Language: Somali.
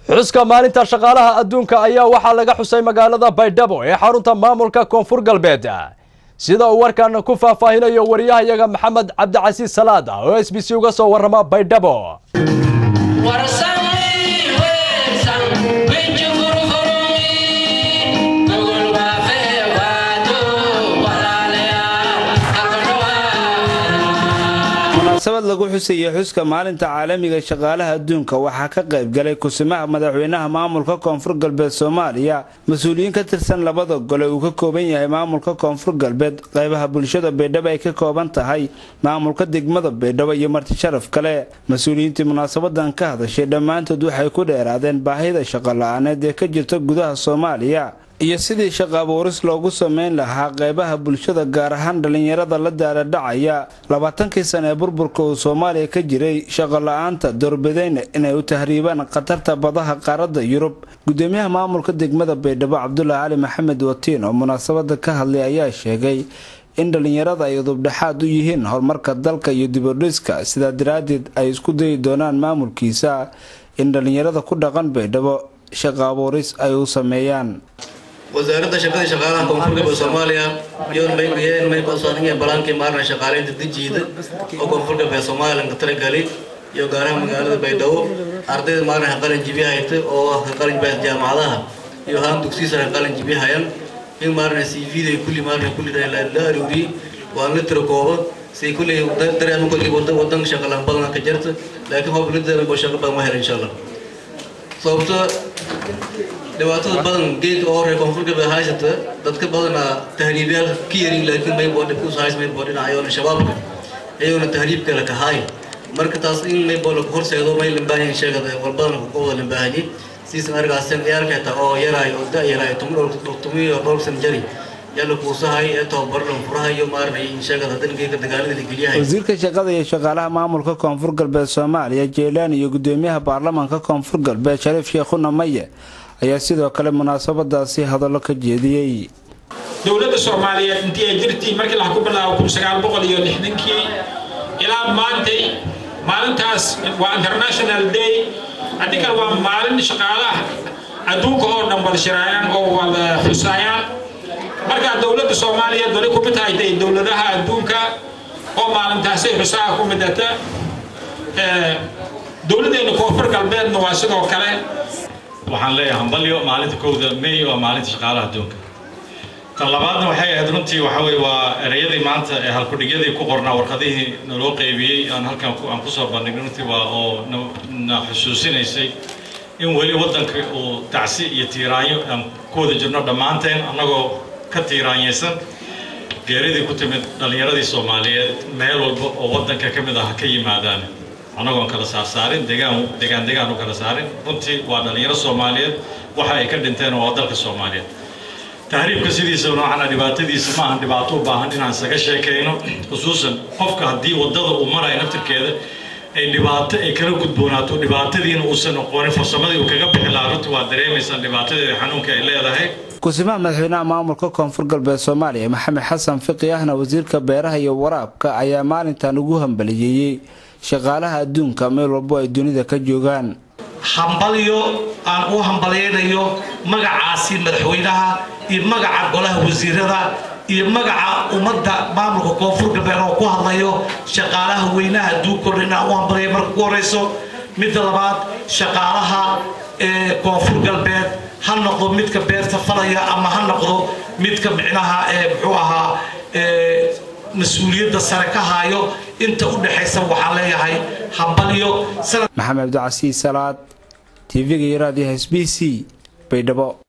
xuska maalinta shaqaalaha adduunka ayaa waxaa laga xusay magaalada baydhabo ee xarunta maamulka koonfur galbeed sida uu warkan ku faahfaahinayo wariyahayaga maxamed cabdicasiis salaad oo s b c uga soo warrama baydhabo munaasabad lagu xusayay xuska maalinta caalamiga shaqaalaha adduunka waxaa ka qayb galay kusimaha madaxweynaha maamulka koonfur galbeed soomaaliya mas-uuliyiin ka tirsan labada gole uu ka kooban yahay maamulka koonfur galbeed qaybaha bulshada baydhabo ay ka kooban tahay maamulka degmada baydhabo iyo marti sharaf kale mas-uuliyiintii munaasabadan ka hadashay dhammaantood waxay ku dheeraadeen baahida shaqo la-aaneed ee ka jirta gudaha soomaaliya iyo sidii shaqo abuuris loogu sameyn lahaa qaybaha bulshada gaar ahaan dhallinyarada la daaradhacaya labaatankii sana ee burburka uu soomaaliya ka jiray shaqo la-aanta doorbidayna inay u tahriibaan khatarta badaha qaaradda yurub gudoomiyaha maamulka degmada baydhabo cabdulaahi cali maxamed watiin oo munaasabada ka hadlay ayaa sheegay in dhallinyarada ay udubdhexaad u yihiin horumarka dalka iyo dibudhiska sidaa daraaddeed ay isku dayi doonaan maamulkiisa in dhallinyarada ku dhaqan baydhabo shaqo abuuris ay u sameeyaan wasaaradda shaqadii shaqaalaha koonfur galbeed soomaaliya yoon maygayeen may balsooninga balaankii maarna shaqaaleynta dijiida oo koonfur galbeed soomaaliya ka talagali iyo gaaraha magaalada baydhabo ardayda maarna qalin jibi hayta oo qalin jibi jaamacadaha iyo haan dugsiisa qalin jibi hayan in maarna cv-da kulli maarna kulli la aruuriyey waan la tiro kooba say kulli dareema kulli wadan shaqa laan badan ka jirta laakiin hoob lidda bo shaqa badan ma hela insha allah sababto dhibaatada badan geedka oo reer koonfur galbeed haysata dadka badanaa tahriibyaal ka yarin laakiin maybo dhibkus hays maybo dhinacayoona shabaabka iyagona tahriibka la kahaay marka taas in maybo laku horseedo may lambaahan sheegada walbadana ku wada lambaahanye siisan argaasen ciyaalka xitaa oo yaraay oo da yaraay tumiyo dhowr san jari yalla kuusahay ee tababar dhan furahayo maarnay in sheegada haddana geedka dagaalada la geliyahay wasiirka shaqada iyo shaqaalaha maamulka koonfur galbeed soomaaliya jeylaan iyo gudoomiyaha baarlamaanka koonfur galbeed shariif sheekhuna maye ayaa sidoo kale munaasabadaasi hadallo ka jeediyey dowladda soomaaliyeed intii ay jirtii markii laha ku bilaabo kun sagaal boqol iyo lixdankii ilaa maantay maalintaas waa international day adikan waa maalin shaqaalaha adduunka oo dhan wada shiraayaan oo wada xusaayaan markaa dowladda soomaaliyeed wali kumid tahay dowladaha adduunka oo maalintaasay xusaa ku midata dowladdeena koonfur galbeedna waa sidoo kale waxaan leeyahay hambalyo maalinta kowda may waa maalinta shaqaalaha adduunka tan labaadna waxay ahayd runtii waxa weye waa ereyadii maanta ee halkudhigyadii ku qornaa warqadihii naloo qaybiyey aan halkan aan kusoo bandhignay runtii waa oo na xusuusinaysay in weli waddanka uu tacsi iyo tiiraanyo aan ku wada jirno dhammaanteen annagoo ka tiiraanyaysan geeridii ku timid dhallinyaradii soomaaliyeed meel walba oo waddanka ka mid ah ka yimaadaan annagoon kala saarsaarin degaan degaan degaan u kala saarin runtii waa dhallinyaro soomaaliyeed waxa ay ka dhinteen waa dalka soomaaliyeed tahriibka sidiisa noocana dhibaatadiisa ma ahan dhibaato u baahan inaan isaga sheekayno khusuusan qofka haddii waddada uu marayo naftirkeeda ay dhibaato ay kala gudboonaato dhibaatadiina uusan aqoonin farsamadii uu kaga bixi lahaa runtii waa dareemaysaan dhibaatadeeda xanuunka ay leedahay kusimaha madaxweynaha maamulka koonfur galbeed soomaaliya maxamed xasan fiqi ahna wasiirka beeraha iyo waraabka ayaa maalintan ugu hambaliyeeyey shaqaalaha adduunka meel walbo ay dunida ka joogaan hambalyo aan u hambalyaynayo magacaasi madaxweynaha iyo magaca golaha wasiirada iyo magaca ummadda maamulka koonfur galbeed oo ku hadlayo shaqaalaha weynaha adduunka o inaan u hambalya marka ku horeyso midda labaad shaqaalaha ee koonfur galbeed ha noqdo midka beerta falaya ama ha noqdo midka micnaha ee muxuu ahaa mas-uuliyadda sare ka haayo inta u dhexaysa waxaan leeyahay hambalyo maxamed cabdicasiis salaad tv-ga iyo raadiyaha s b c baydhabo